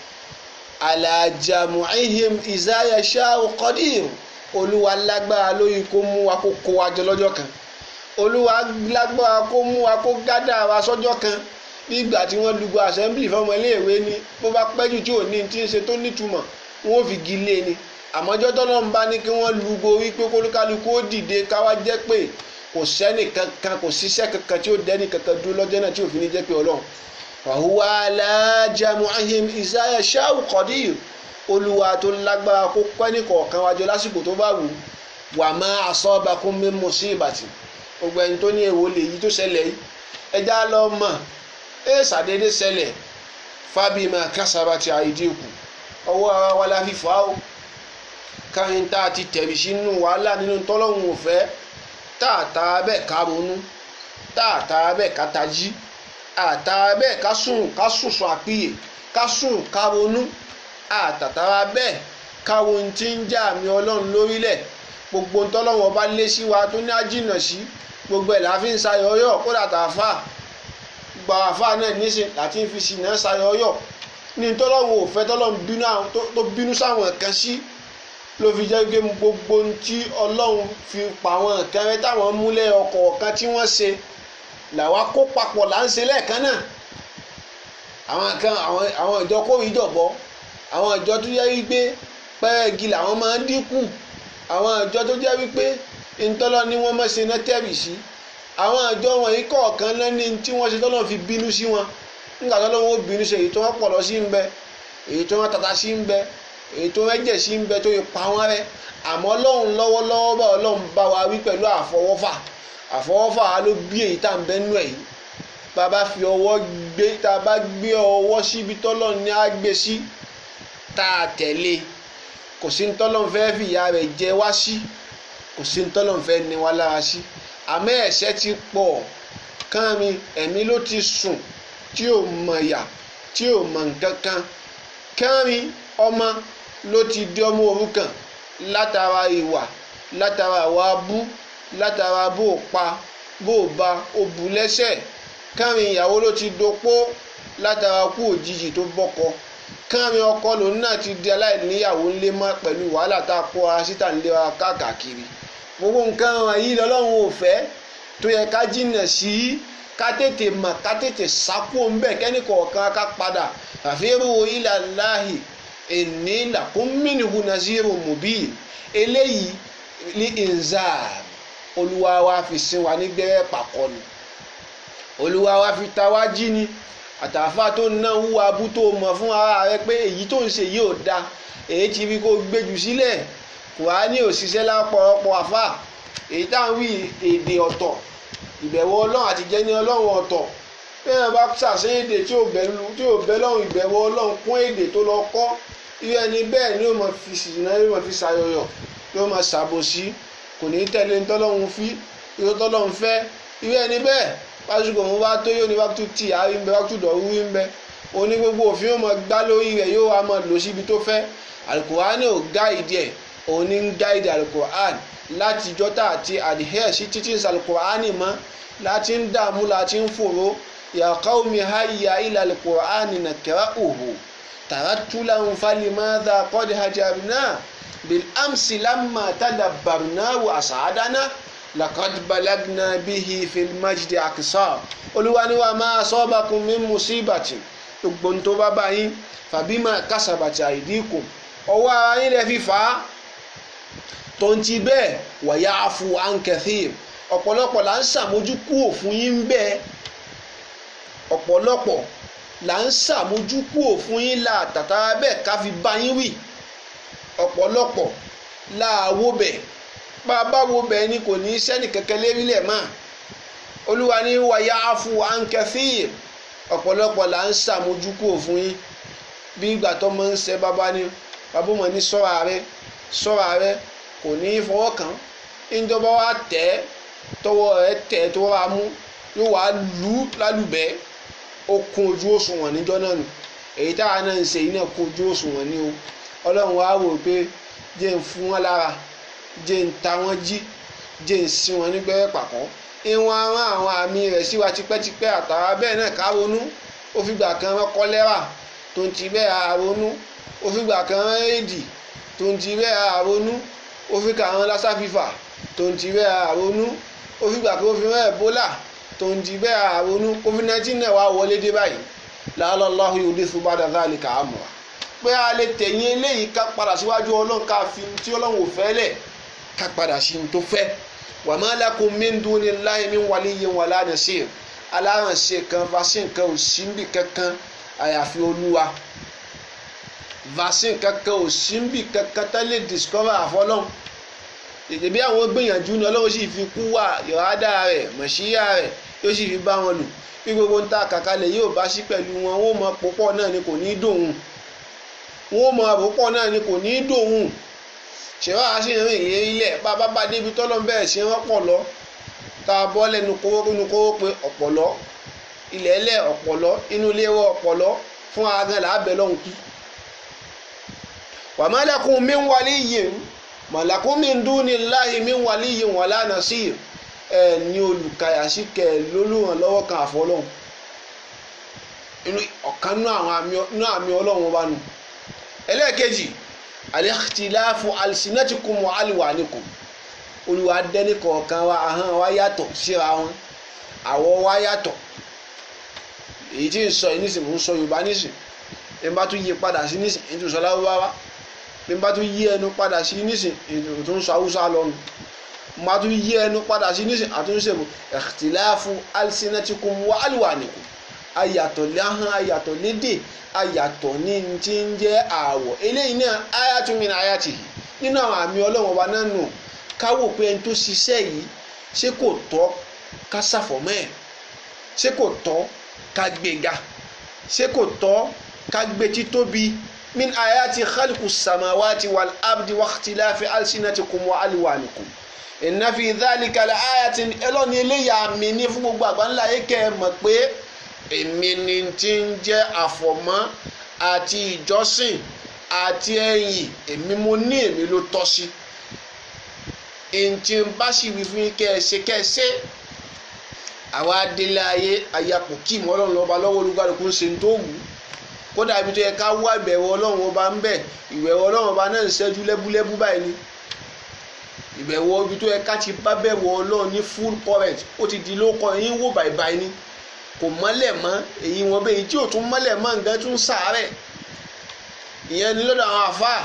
alájàmù ahim ìzáyà ṣá òkọdíyì olúwa lágbára lórí kó mú wa kó kó wa jọ lọ́jọ́ kan olúwa lágbára kó mú wa kó gádà wa sọ́jọ́ kan bí ìgbà tí wọ́n lùgbọ́ assembly fọmọ iléèwé ni bó bá pẹ́jù tí ò ní tí ń ṣe tó nítumọ̀ wọ́n fi gi lé ni àmọ́jọ́ tọ́lọ́ ń bá ní kí wọ́n lùgbọ́ wípé kólúkálukú ó dìde káwá jẹ́ pé kò sẹ́ni kankan kò síṣẹ́ kankan tí ó dẹ́ni kankan dúró lọ́jọ́ náà tí òfin ní jẹ́ pé ọlọ́run wàhùwà alájàmù ahim isaiah shau qadir olúwa tó lágbára kó pẹ́ ní kọ̀ọ̀kan wájú lásìkò tó bá wù wà má asabakum min musibati gbogbo ẹni tó ní èwo lè yí tó ṣẹlẹ̀ yìí ẹja lọ mọ̀ ẹ ṣàdédé ṣẹlẹ̀ fábímà kásábàtì àìdínkù ọwọ́ ara wa la fi fà á o káyìn tá a ti tẹ̀rí sínú wàhálà nínú tọ́lọ́hún òfẹ́ tá a ta bẹ́ẹ̀ ká ronú tá a ta bẹ́ẹ̀ ká tají àtà bẹ́ẹ̀ ká sùn ká sùn sùn àpìyè ká sùn ká ronú àtàtàrà bẹ́ẹ̀ káwo ohun tí ń já àmì ọlọ́run lórílẹ̀ gbogbo ntọ́lọ́run ọba lé sí wa tó ní àjìnà sí gbogbo ẹ̀ láfi ń sayọyọ kódà tààfà gba àfà náà nísìn láti fi sì náà sayọyọ ní ntọ́lọ́run ò fẹ́ tọ́lọ́run bínú àwọn tó bínú sáwọn kan sí ló fi jẹ́ pé gbogbo ohun tí ọlọ́run fi pa àwọn nǹkan rẹ táwọn múlẹ̀ ọkọ̀ kan tí wọ́n ṣe làwa kó papọ̀ là ń ṣe lẹ́ẹ̀kan náà àwọn kan àwọn ìjọ kó ìjọ̀bọ àwọn ìjọ tó yẹ wípé pẹ́ẹ́gì làwọn máa ń dínkù àwọn ìjọ tó jẹ́ wípé ntọ́lọ́ ni wọ́n máa ṣe náà tẹ̀rì sí àwọn àjọ wọ̀nyí kọ̀ọ̀kan náà ní tí wọ́n ṣe tọ́lọ́ fi bínú sí wọn nígbà tọ́lọ́ wọn ó bínú sí èyí tó wọ́n pọ̀ lọ sí ń bẹ èyí tó wọ́n tata sí ń bẹ èyí tó wọ́n jẹ̀ sí ń bẹ tó yẹ pa wọ́n rẹ́ àmọ́ ọlọ́run lọ́wọ́lọ́wọ́ bá ọlọ́run bá wa wí pẹ̀lú àfọwọ́fà àfọwọ́fà wa ló bí èyí tá à ń bẹ́ nú ẹ̀ yìí bá a bá fi ọwọ́ gbé tá a bá gbé ọwọ́ síbi tọ́lọ́run ní á gbé sí tá a tẹ̀lé kò sí ní tọ́lọ́run fẹ́ fìyà rẹ̀ jẹ wá sí kò sí ní tọ́lọ́run fẹ́ ní wá lára sí àmọ́ ẹ̀ṣẹ̀ ti pọ̀ kán mi ẹ̀mí ló ti sùn tí ò mọ̀ yà tí ò mọ̀ nǹkan kan kán mi ọmọ ló ti di ọmọ òrukàn látara ìwà látara ìwà abú látara bó o pa bó o ba o bù lẹ́sẹ̀ kán mi ìyàwó ló ti dopó látara kú òjijì tó bọ́kọ kán mi ọkọ lòun náà ti di aláìníyàwó ńlé mọ́ pẹ̀lú wàhálà tá a kó ara síta ńlé wa káàkiri gbogbo nǹkan wọ̀nyí lọ́lọ́run ò fẹ́ tó yẹ ká jìnnà sí ká tètè mọ̀ ká tètè sápò ńbẹ̀ kẹ́ni kọ̀ọ̀kan ká padà àfẹ́rù ilà láàhì èní làkúnmínìhù nàzírù mùbí eléyìí ní inzar olúwa wa fi sin wa nígbẹ́rẹ́ pàkọ́ ni olúwa wa fi ta wá jí ni àtàfà tó ná wúwa abú tó mọ̀ fún ara rẹ pé èyí tó ń ṣe yìí ò da èyí ti fi kó gbéjù sílẹ̀ kùránì òṣìṣẹ́ lápọ̀lọpọ̀ àfà èyí táwọn wí èdè ọ̀tọ̀ ìbẹ̀wò ọlọ́run àti jẹ́ni ọlọ́run ọ̀tọ̀ bẹ́ẹ̀ bá ṣàṣẹ èdè tí ò bẹ́ lọ́run ìbẹ̀wò ọlọ́run kún èdè tó lọ kọ́ irú ẹni bẹ́ẹ̀ ni ó mọ̀ fi ṣìnà yóò mọ̀ fi ṣàyọyọ̀ yóò mọ̀ ṣàbòsí kò ní tẹ̀lé tọ́lọ́run fi irú tọ́lọ́run fẹ́ irú ẹni bẹ́ẹ̀ pásítọ̀ òun bá tó yóò ní wákàtú tì àárí ń bẹ wákàtú dọ̀rú ń bẹ oní gbogbo òfin yóò mọ̀ gbá lórí rẹ̀ yóò wá mọ̀ lò síbi tó fẹ́ alukur'an ò gáìdì ẹ̀ òun ní ń gáìdì alukur'an láti jọ́tà àti adhere sí títí ń salukur'an mọ́ láti ń dààmú láti ń fòró ya qaumi hayya ila alukur'an nakra'uhu taraktu lahum falimadha qad hajarna bil amsi lamma tadabbarna wa asadana lakad balagna bihi fil majdi aqsa olúwa ni wa ma asabakum min musibati gbogbo tó bá bá yín fabima kasabati aydikum ọwọ́ ara yín lè fi fà á tó ń ti bẹ́ẹ̀ wa ya'fu an kathir ọ̀pọ̀lọpọ̀ là ń ṣàmójúkú òfin yín bẹ́ẹ̀ ọ̀pọ̀lọpọ̀ là ń ṣàmójúkú òfin yín là tàtàrà bẹ́ẹ̀ ká fi bá yín wì ọ̀pọ̀lọpọ̀ là wó bẹ́ẹ̀ bá a bá wo bẹ́ẹ̀ ni kò ní í sẹ́ni kẹ̀kẹ́ lérílẹ̀ mọ́ olúwa ní wa ya'fu an kathir ọ̀pọ̀lọpọ̀ là ń ṣàmójúkú òfin yín bí ìgbà tó máa ń ṣe bàbá ni bàbá mọ̀ ní sọ́ra rẹ sọ́ra rẹ kò ní í fọwọ́ kàn ìjọba wa tẹ̀ tọwọ́ rẹ tẹ̀ tó wá mú yóò wá lù ú lálùbẹ́ ó kún ojú òṣùwọ̀n níjọ́ náà nù èyí táwa náà ń ṣe yìí náà kún ojú òṣùwọ̀n ní o ọlọ́run wa wò pé jẹ́ ń fún wọn lára jẹ́ ń ta wọ́n jí jẹ́ ń sin wọn nígbẹ́rẹ́ pàkọ́ ìwọ̀n àwọn àwọn àmì rẹ̀ sí wa tipẹ́tipẹ́ àtàrà bẹ́ẹ̀ náà ká ronú ó fìgbà kan rán kọ́lẹ́rà tó ń ti bẹ́ẹ̀ àronú ó fìgbà kan rán éèdì tó ń ti bẹ́ẹ̀ àronú ó fi kà rán lásà fífà tó ń ti bẹ́ẹ̀ àronú ó fìgbà kan ó fi rán ẹ̀bólà tó ń ti bẹ́ẹ̀ àronú covid nineteen náà wá wọlé dé báyìí làálọ́láhùn yóò dé fún bàdà dáàlì kà á mọ̀ wá pé a lè tẹ̀yìn eléyìí ká padà síwájú ọlọ́run ká fi tí ọlọ́run ò fẹ́ lẹ̀ ká padà sí ní tó fẹ́ wa ma lakum min dunillahi min waliyyin wala nasir alárànṣe kan vaccine kan ò sí níbì kankan àyàfi olúwa vaccine kankan ò sí níbì kankan tá lè discover àfọlọ́n èdè bí àwọn gbìyànjú ni ọlọ́run sì fi kú wà ìrádà rẹ̀ mọ̀ṣíyà rẹ̀ yóò sì fi bá wọn lò bí gbogbo ń ta kàkálẹ̀ yóò bá sí pẹ̀lú wọn wọn ò mọ púpọ̀ náà ni kò ní í dòun wọn ò mọ púpọ̀ náà ni kò ní í dòun ṣèwọ́ àṣì ìrìn ìyẹn ilẹ̀ bá bá bá débi tọ́lọ́ bẹ́ẹ̀ ṣe wọ́n pọ̀ lọ tá a bọ́ lẹ́nu kówó nínú kówó pé ọ̀pọ̀lọ́ ilẹ̀ ẹlẹ̀ ọ̀pọ̀lọ́ inú ilé wọ ọ̀pọ̀lọ́ fún agan làábẹ̀ lọ́hùn kú. wa ma lakum min waliyyin ma lakum min dunillahi min waliyyin wala nasir ẹ ní olùkàyà sí kẹ lólùrànlọ́wọ́ kan àfọlọ́hùn inú ọ̀kan nú àmì ọlọ́run bá nu ẹlẹ́ẹ̀kejì alikhtilafu alsinatikum wa alwanikum olùwà dẹni kọ̀ọ̀kan wa ahọ́n wa yàtọ̀ síra wọn àwọ̀ wa yàtọ̀ èyí tí ń sọ yìí nísìnyí mò ń sọ yorùbá nísìnyí bí n bá tún yí padà sí nísìnyí èyí tó ń sọ láwùbáwá bí n bá tún yí ẹnu padà sí nísìnyí èyí tó ń sọ haúsá lọ́nu máa tún yí ẹnu padà sí nísìn àtúnṣe bò ikhtilafu alsinatikum wa alwanikum ayàtọ̀ láhán ayàtọ̀ lédè ayàtọ̀ ní ti ń jẹ́ àwọ̀ eléyìí náà ayatun min ayatihi nínú àwọn àmì ọlọ́run ọba náà nù káwò pé ẹni tó ṣiṣẹ́ yìí ṣé kò tọ́ ká ṣàfọ̀mọ́ ẹ̀ ṣé kò tọ́ ká gbéga ṣé kò tọ́ ká gbé títóbi min ayati khalqu samawati wal abdi wa ikhtilafi alsinatikum wa alwanikum inna fi dhalika la ayatin ẹlọ́ni eléyà mi ní fún gbogbo àgbáńlá yìí kẹ́ ẹ mọ̀ pé èmi ni ti ń jẹ́ àfọ̀mọ́ àti ìjọsìn àti ẹ̀yìn èmi mo ní èmi ló tọ́ sí ntí n bá sì wí fún yín kẹ́ ẹ ṣe kẹ́ ẹ ṣe àwa délé ayé ayapò kí ìmọ̀ ọlọ́run lọ́ba lọ́wọ́ olúkálùkù ń ṣe ń tó wù ú kódà ibi tó yẹ ká wá ìbẹ̀wò ọlọ́run ọba ń bẹ̀ ìbẹ̀wò ọlọ́run ọba náà ń ṣẹ́jú lẹ́búlẹ́bú báyìí ni ìbẹ̀wò ibi tó yẹ ká ti bá bẹ̀wò ọlọ́run ní full current ó ti di lóko yín wò bàìbàì ni kò mọ́lẹ̀ mọ́ èyí wọn bẹ́ẹ̀ tí ò tún mọ́lẹ̀ mọ́ nǹkan tún sàárẹ̀ ìyẹn ni lọ́dọ̀ àwọn àfáà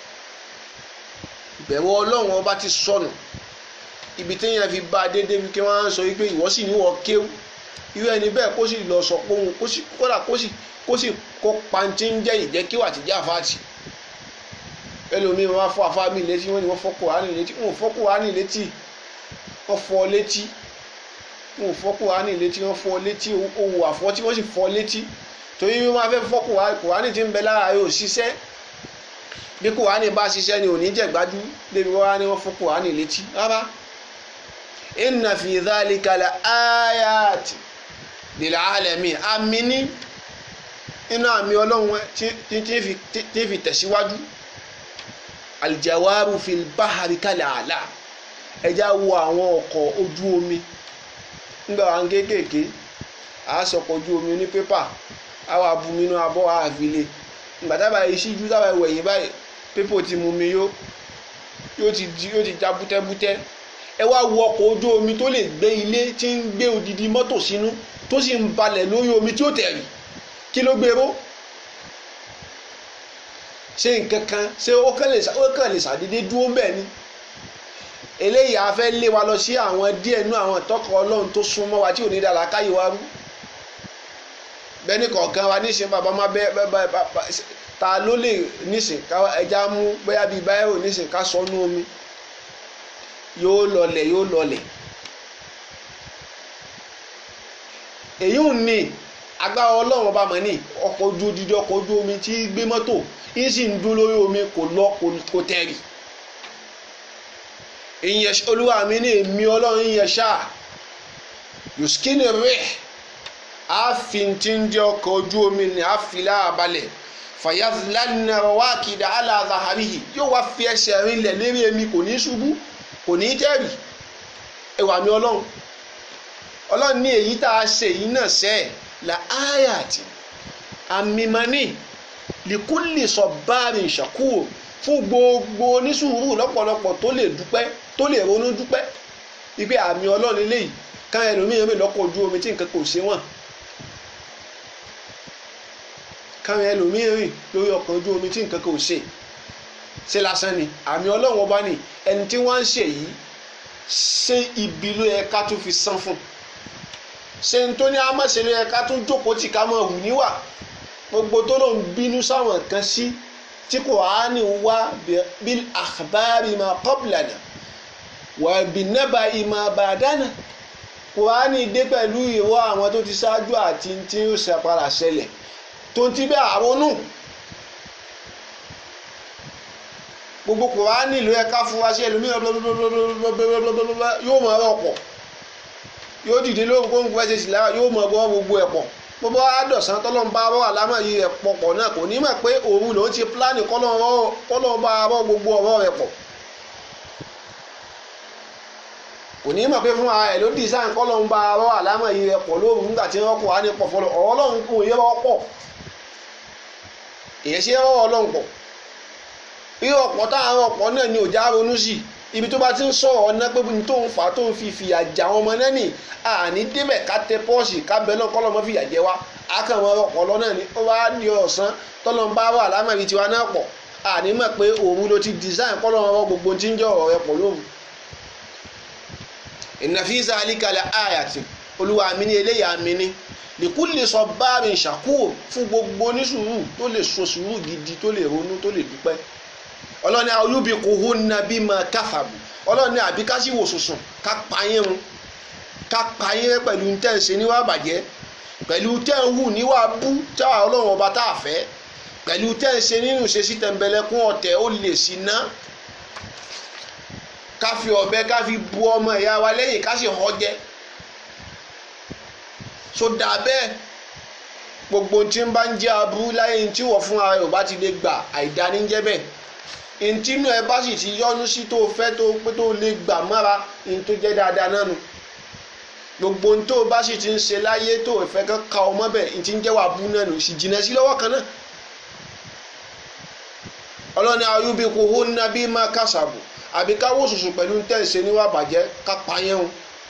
ìbẹ̀wò ọlọ́run ọba ti sọnù ibi téèyàn fi bá a déédéé bí kí wọ́n á sọ wípé ìwọ sì níwọ̀ kéwú irú ẹni bẹ́ẹ̀ kó sì lọ sọ pé òun kó sì kódà kó sì kó sì kó pantí ń jẹ́ ìjẹ́ kí wà ti jẹ́ àfáàtì ẹlòmíín wọn fọ àfáà mi létí wọn ni wọn fọ Kùránì létí wọn ò fọ Kùránì létí wọn fọ létí wọn ò fọ Kùránì létí wọn fọ létí owó àfọ tí wọn sì fọ létí torí wọn máa fẹ́ fọ Kùránì tí ń bẹ lára yóò ṣiṣẹ́ bí Kùránì bá ṣiṣẹ́ ni ò ní jẹ̀gbájú débi wọn wá ní wọn fọ Kùránì létí rárá inna fi dhalika la ayati lil alamin àmì ní inú àmì ọlọ́run tí fi tẹ̀síwájú aljawaru fil bahari kalẹ̀ àlà ẹja wo àwọn ọkọ̀ ojú omi nígbà wà ń kéékèèké àásọkọ̀ ojú omi ní pépà àwọn abúminú abọ́ àfilé ìgbà tábà ìṣíjú tábà ìwẹ̀yìn báyìí pépà ti mú mi yóò ti já bútẹ́bútẹ́ ẹ wá wo ọkọ̀ ojú omi tó lè gbé ilé tí ń gbé odidi mọ́tò sínú tó sì ń balẹ̀ lórí omi tí ó tẹ̀rì kí ló gbé ró ṣé nǹkan kan ṣé ó kàn lè ṣàdédé dúró bẹ́ẹ̀ ni eléyìí a fẹ́ lé wa lọ sí àwọn díẹ̀ nú àwọn ìtọ́kọ̀ ọlọ́run tó súnmọ́ wa tí ò ní dára káyé wa rú bẹ́ẹ̀ni kọ̀ọ̀kan wa níṣẹ́ bàbá má bẹ́ ta ló lè níṣẹ́ ká ẹja mú bóyá bíi báyìí ò níṣẹ́ ká sọ nú omi yóò lọlẹ̀ yóò lọlẹ̀ èyí ò ní agbára ọlọ́run ọba mọ̀ ní ọkọ̀ ojú odidi ọkọ̀ ojú omi tí gbé mọ́tò yín sì ń dún lórí omi kò lọ kò tẹ̀rì ìyẹn olúwa mi ní èmi ọlọ́run ìyẹn ṣáà yuskini rẹ̀ àfin tí ń jẹ́ ọkọ̀ ojú omi ní àfilà àbalẹ̀ fàyàfìlànà wákìdá aláàzàhàríhì yóò wá fi ẹsẹ̀ rinlẹ̀ lérí èmi kò ní ṣubú kò ní tẹ̀rì ẹwà mi ọlọ́run ọlọ́run ní èyí tá a ṣe yìí náà sẹ́ẹ̀ la ayati amimani likuli sọbaari ṣàkúrò fún gbogbo onísùúrù lọ́pọ̀lọpọ̀ tó lè dúpẹ́ tó lè ronú dúpẹ́ ibi àmì ọlọ́run eléyìí ká ẹlòmíràn mi lọ́kọ̀ ojú omi tí nǹkan kò ṣe wọ́n káwọn ẹlòmíràn rìn lórí ọkọ̀ ojú omi tí nǹkan kò ṣe ṣe lásán ni àmì ọlọ́run ọba ni ẹni tí wọ́n ń ṣe yìí ṣé ibi ló yẹ ká tún fi san fún un ṣe ń tó ní amáṣẹ́lẹ̀ yẹ ká tún jókòó tì ká mọ̀ hù níwà gbogbo tó ló ń bínú sáwọn kan sí tí Kùránì wá bil akhbari ma qablana wà bin naba'i ma ba'dana Kùránì dé pẹ̀lú ìró àwọn tó ti ṣáájú àti tí ó ṣàpàrà ṣẹlẹ̀ tó ti bẹ́ àwọn nù gbogbo Kùránì ló yẹ ká fún wa sí ẹlòmíràn yóò mọ̀ ọ́ pọ̀ yóò dìde lóhùn kó ń gbọ́ ẹsẹ̀ sílára yóò mọ ọgbọ́n gbogbo ẹ̀ pọ̀ gbogbo àdọ̀sán tọ́lọ́n bá bọ́ àlámọ̀ yìí rẹ̀ pọ̀ pọ̀ náà kò ní mọ̀ pé òun lòún ti pílánì kọ́lọ́n bá bọ́ gbogbo ọ̀rọ̀ rẹ̀ pọ̀ kò ní mọ̀ pé fún ara ẹ̀ ló dísáìn kọ́lọ́n bá bọ́ àlámọ̀ yìí rẹ̀ pọ̀ lóhùn nígbà tí wọ́n kọ̀ á ní pọ̀ fọlọ́ ọ̀rọ̀ ọlọ́run kò yẹ wọ́n pọ̀ èyẹ sí ọ̀rọ̀ ọlọ́run pọ̀ bí ọ̀pọ̀ táwọn ọ̀pọ̀ náà ni òjá ronú sí i ibi tó bá ti ń sọ̀rọ̀ ọ̀nà pé tó ń fà tó ń fi fìyà jà àwọn ọmọ náà nì àní débẹ̀ ká tẹ pọ́ọ̀sì ká bẹ náà kọ́lọ́mọ fìyà jẹ wá akàwọn ọ̀pọ̀lọ́ náà ni ó wá di ọ̀sán tọ́lọ́n bá wà lámàbí tiwa náà pọ̀ àní mọ̀ pé òun ló ti design kọ́lọ́mọ gbogbo tí ń jẹ́ ọ̀rọ̀ rẹ pọ̀ lóhùn inna fi zalika la ayatin olúwa mi ní eléyà mi ní likulli sabbarin shakur fún gbogbo onísùúrù tó lè so sùúrù gidi tó lè ronú tó lè dúpẹ́ ọlọ́ni ayubiquhunna bima kafabu ọlọ́ni àbí ká sì wò sùsùn ká payín run ká payín rẹ pẹ̀lú tẹ́ ń ṣe níwá bàjẹ́ pẹ̀lú tẹ́ ń hù níwá bú táwa ọlọ́run ọba tá a fẹ́ pẹ̀lú tẹ́ ń ṣe nínú ṣe sí tẹ̀m̀bẹ̀lẹ̀kún ọ̀tẹ̀ ó lè sí ná ká fi ọ̀bẹ ká fi bu ọmọ ìyá wa lẹ́yìn ká sì họ jẹ so dà bẹ́ẹ̀ gbogbo tí ń bá ń jẹ́ aburú láyé tí wọ́n fún ara rẹ̀ ò bá ti lè gbà àìdáníjẹ́ bẹ́ẹ̀ ntí inú ẹ bá sì ti yọnu sí tó fẹ́ tó pé tó lè gbà mọ́ra ní tó jẹ́ dáadáa náà nù gbogbo ntó bá sì ti ń ṣe láyé tó ìfẹ́ kan ka ọmọ bẹ̀ ntí ń jẹ́ wà bú náà nù sì jìnnà sí lọ́wọ́ kan náà ọlọ́ni ayúbi kò hó nàbí má kásàbù àbí káwọ́ sùsù pẹ̀lú tẹ̀sẹ̀ níwà bàjẹ́ ká pààyàn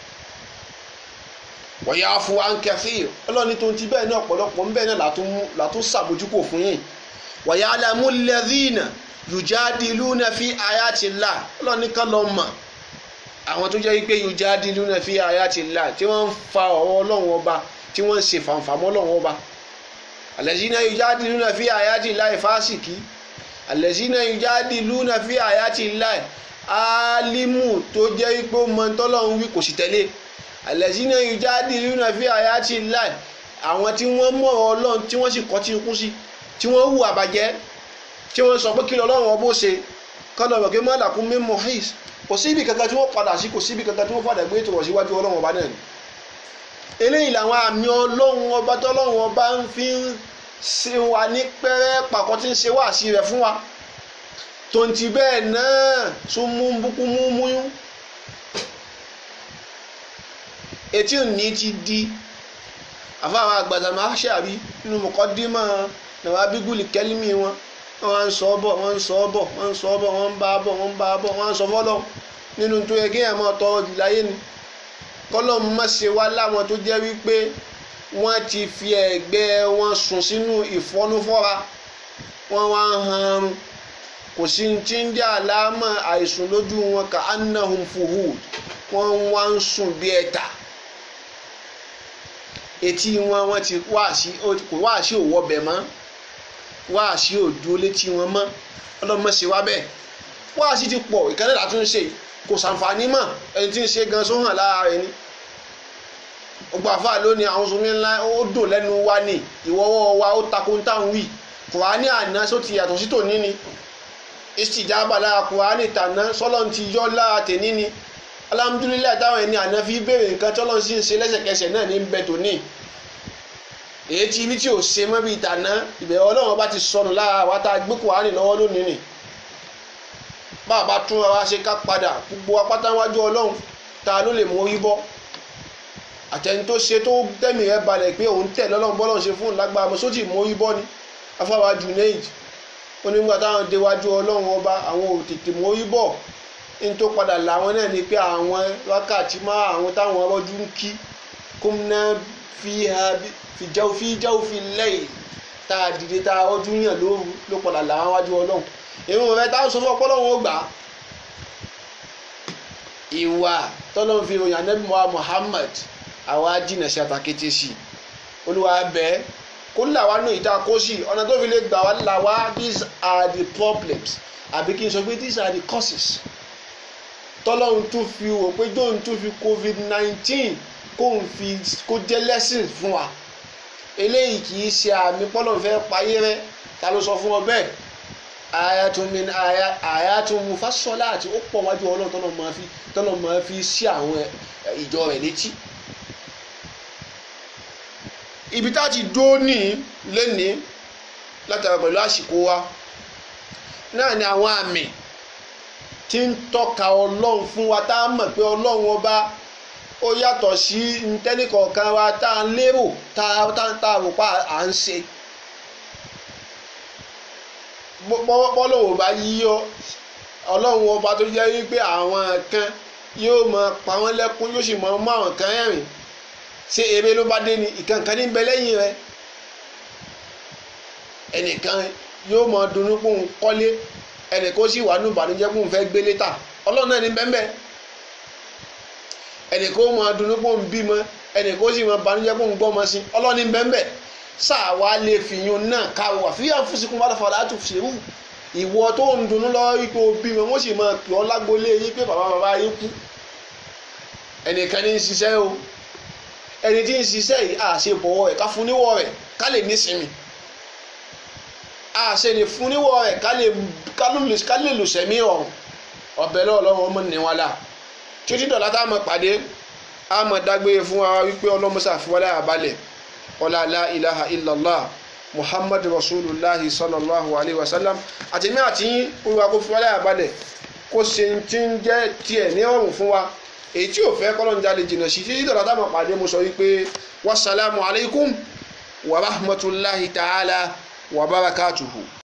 wọ̀yà fún ankẹ́fì ọlọ́ni tó ń ti bẹ́ẹ̀ náà ọ̀pọ̀lọpọ̀ ń bẹ́ẹ̀ náà látún sàbójúkò fún yìí wọ̀yà alámúlẹ́dínà yujadiluna fi ayatillah ọlọ́ni kan lọ mọ̀ àwọn tó jẹ́ wípé yujadiluna fi ayatillah tí wọ́n ń fa ọ̀rọ̀ ọlọ́run ọba tí wọ́n ń ṣe fàǹfàmọ́ ọlọ́run ọba alẹ́sìnà yujadiluna fi ayatillah fásìkì alẹ́sìnà yujadiluna fi ayatillah alimu tó jẹ́ wípé ó mọ tọ́lọ́run wí kò sì tẹ̀lé alẹ́sìnà yujadiluna fi ayatillah àwọn tí wọ́n mọ̀ ọlọ́run tí wọ́n sì kọ́ tí kú sí tí wọ́n hù àbàjẹ́ tí wọ́n sọ pé kí lọ́lọ́run ọbọ̀ ṣe kọ́lọ̀ rẹ̀ kí má dàkún mímọ̀ his kò sí ibi kankan tí wọ́n padà sí kò sí ibi kankan tí wọ́n padà gbé tòrọ̀ síwájú ọlọ́run ọba náà ni eléyìí làwọn àmì ọlọ́run ọba tọ́lọ́run ọba ń fi ń ṣe wa ní pẹ́rẹ́ pàkọ́ tí ń ṣe wá sí rẹ̀ fún wa tonti bẹ́ẹ̀ náà tún mú búkú mú múyún etí òní ti di àfáwọn àgbàdàn máa ṣàbí nínú mọ̀kọ́dímọ̀ nàwọn abígúlì kẹ́límì wọn wọ́n ń sọ bọ̀ wọ́n ń sọ bọ̀ wọ́n ń sọ bọ̀ wọ́n ń bá bọ̀ wọ́n ń bá bọ̀ wọ́n ń sọ fọ́lọ́ nínú tó yẹ kéèyàn máa tọrọ jù láyé ni kọ́lọ́ má ṣe wá láwọn tó jẹ́ wípé wọ́n ti fi ẹ̀gbẹ́ wọn sùn sínú ìfọ́núfọ́ra wọ́n wá ń hanrun kò sí ti ń jẹ́ àlámà àìsùn lójú wọn ka annahum fuhud wọ́n wá ń sùn bí ẹ̀tà etí wọn wọ́n ti wá sí òwò bẹ̀ mọ́ wáàsí òdu létí wọn mọ́ ọlọ́mọ ṣe wá bẹ́ẹ̀ wáàsí ti pọ̀ ìkànnì látún ṣe kò sàǹfààní mọ́ ẹni tí ń ṣe gan sóhàn lára rẹ̀ ni ọgbà àfa lónìí àwọn sọmi ńlá ó dùn lẹ́nu wa ni ìwọ́wọ́ wa ó takò ń tàn wí kùránì àná só ti yàtọ̀ sí tòní ni ìsìjábà lára kùránì tàná sọ́lọ́n ti yọ́ lára tèní ni alhamdulilayi táwọn ẹni àná fi béèrè nǹkan tọ́lọ́n sì ń ṣe lẹ́sẹ̀kẹsẹ̀ náà ní bẹ tòní èyí tí ibi tí ò ṣe mọ́ bíi tàná ìbẹ̀rẹ̀ ọlọ́run bá ti sọnù lára wa tá a gbé kùránì lọ́wọ́ lónìí nì bá a bá tún ara ṣe ká padà gbogbo apáta wájú ọlọ́run ta ló lè mú orí bọ́ àtẹni tó ṣe tó tẹ̀mí rẹ̀ balẹ̀ pé òun tẹ̀ lọ́lọ́run bọ́lọ́run ṣe fún lágbára mọ́ sótì mú orí bọ́ ni afáwa junaid ó ní nígbà táwọn déwájú ọlọ́run ọba àwọn ò tètè mú orí bọ́ ní tó padà làwọn náà ni pé àwọn wákàtí má àwọn táwọn ọlọ́jú ń kí kómìnà fi ha fìjáwó fi jáwó fi lẹ́yìn tá a dìde tá a ọdún yàn lóru ló padà làwọn wájú ọlọ́run ìrun rẹ táwọn sọ fún ọpọlọ́run ó gbà á ìwà tọ́lọ́run fi ròyìn anábìmọ́ Muhammad àwa jìnà sí àtàkété sí olúwa bẹ́ẹ̀ kó là wá nù ìta kó sí ọ̀nà tó fi lè gbà wá là wá these are the problems àbí kí n sọ pé these are the causes tọ́lọ́run tún fi wò pé jóun tún fi covid nineteen kóun fi kó jẹ́ lesson fún wa eléyìí kì í ṣe àmì pọ́lọ́n fẹ́ payé rẹ ta ló sọ fún ọ bẹ́ẹ̀ ayatollah min ayatollah mufasola àti ó pọ̀ wájú ọlọ́run tọ́lọ́ máa fi tọ́lọ́ máa fi sí àwọn ìjọ rẹ̀ létí. ibi tá a ti dó ní lẹ́ni látara pẹ̀lú àsìkò wa náà ni àwọn àmì tí ń tọ́ka ọlọ́run fún wa tá a mọ̀ pé ọlọ́run ọba ó yàtọ̀ sí ntẹ́nìkọ̀ọ̀kan wa tá a lérò tá a rò pa à ń ṣe bọ́lọ́wọ́ bá yíyọ ọlọ́run ọba tó jẹ́ wípé àwọn kan yóò máa pa wọ́n lẹ́kún yóò sì máa mú àwọn kan rẹ́rìn ṣé eré ló bá dé ni ìkànnì ní bẹ lẹ́yìn rẹ ẹnìkan yóò máa dunnú pé òun kọ́lé ẹnìkan ó sì wà ní ìbànújẹ́ pé òun fẹ́ gbélé tà ọlọ́run náà ní bẹ́ẹ̀ bẹ́ẹ̀ ẹnìkan ó máa dunnú pé òun bímọ ẹnìkan ó sì máa banújẹ́ pé òun gbọ́ ọmọ sí ọlọ́ni bẹ́ẹ̀ sáà wá lè fìyún náà káwọ́ àfihàn fúnṣikún wà lọ́fọ̀ọ́ láti ṣerú ìwọ tó ń dunnú lọ́wọ́ wípé o bímọ wọ́n sì máa pè ọ́ lágbólé yín pé bàbá bàbá yín kú ẹnìkan ní ń ṣiṣẹ́ o ẹni tí ń ṣiṣẹ́ yìí à ṣe bọ̀wọ̀ rẹ̀ ká fún níwọ̀ rẹ̀ ká lè nísinmi à ṣe lè fún níwọ̀ rẹ̀ ká lè lò sẹ́mi ọ̀run ọbẹ̀ lọ́wọ́ ọmọ níwájú títí dọ̀lá tá a mọ̀ pàdé a mọ̀ dágbére fún wa wípé ọlọ́mọṣà fúwọ́lá àbálẹ̀ ọlá la ilaha illallah muhammad rasulillah sallallahu alayhi wa sallam àti mi àti yín olúwa kó fúwọ́lá àbálẹ̀ kó ṣe ti ń jẹ́ tiẹ̀ ní ọ̀rùn fún wa èyí tí ò fẹ́ kọ́lọ́njà lè jìnnà sí títí dọ̀lá tá a mọ̀ pàdé mo sọ wípé wasalaamu alaykum wa rahmatulahi ta'ala wa barakatuhu.